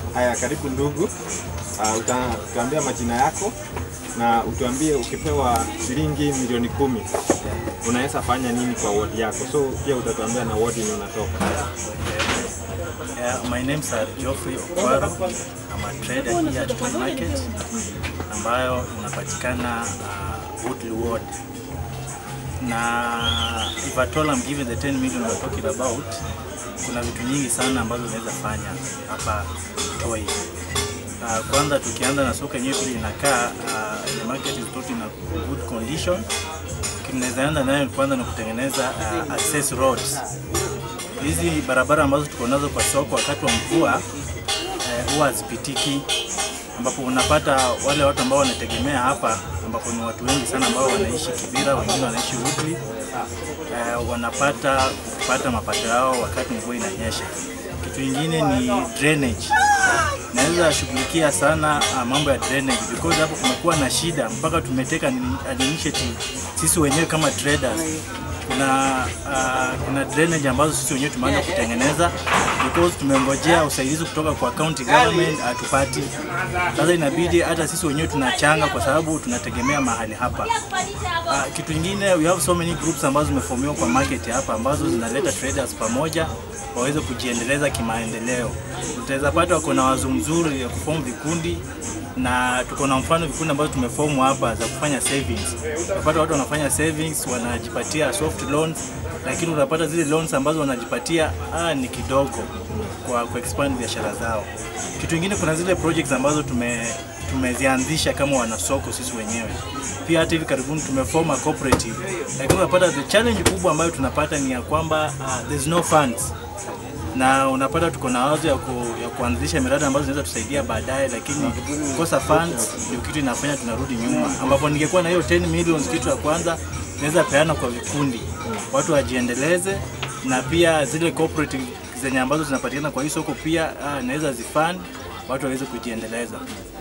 Haya, karibu ndugu. Uh, utatuambia majina yako na utuambie ukipewa shilingi milioni kumi unaweza fanya nini kwa ward yako. So pia utatuambia na ward yenye unatoka. Yeah, my name's are Geoffrey Okwaro. I'm a trader here at Toy Market ambayo inapatikana uh, Woodley Ward. Na if at all I'm given the 10 million we're talking about, kuna vitu nyingi sana ambazo zinaweza fanya hapa Toi. Uh, kwanza tukianza na soko yenyewe vile inakaa, uh, the market is not in a good condition. Tunaweza anza nayo kwanza ni kutengeneza uh, access roads hizi barabara ambazo tuko nazo kwa soko wakati wa mvua eh, huwa hazipitiki, ambapo unapata wale watu ambao wanategemea hapa, ambapo ni watu wengi sana ambao wanaishi Kibira, wengine wanaishi Woodley eh, wanapata kupata mapato yao wakati mvua inanyesha. Kitu kingine ni drainage. Naweza shughulikia sana uh, mambo ya drainage because hapo kumekuwa na shida mpaka tumeteka ni- an initiative sisi wenyewe kama traders kuna uh, kuna drainage ambazo sisi wenyewe tumeanza kutengeneza because tumengojea usaidizi kutoka kwa county government hatupati. Sasa inabidi hata sisi wenyewe tunachanga kwa sababu tunategemea mahali hapa. Uh, kitu kingine we have so many groups ambazo zimeformiwa kwa market hapa ambazo zinaleta traders pamoja waweze kujiendeleza kimaendeleo. Utaweza pata wako na wazo mzuri ya kuform vikundi na tuko na mfano vikundi ambazo tumefomu hapa za kufanya savings. Unapata watu wanafanya savings, wanajipatia soft loans, lakini unapata zile loans ambazo wanajipatia ah, ni kidogo kwa ku expand biashara zao. Kitu kingine, kuna zile projects ambazo tume tumezianzisha kama wanasoko sisi wenyewe. Pia hata hivi karibuni tumeform a cooperative, lakini unapata the challenge kubwa ambayo tunapata ni ya kwamba uh, there's no funds na unapata tuko na wazo ya, ku, ya kuanzisha miradi ambazo zinaweza tusaidia baadaye, lakini kukosa funds ndio kitu inafanya tunarudi nyuma, ambapo ningekuwa na hiyo 10 millions, kitu ya kwanza naweza peana kwa vikundi, watu wajiendeleze, na pia zile cooperative zenye ambazo zinapatikana kwa hii soko pia ah, naweza zifund watu waweze kujiendeleza.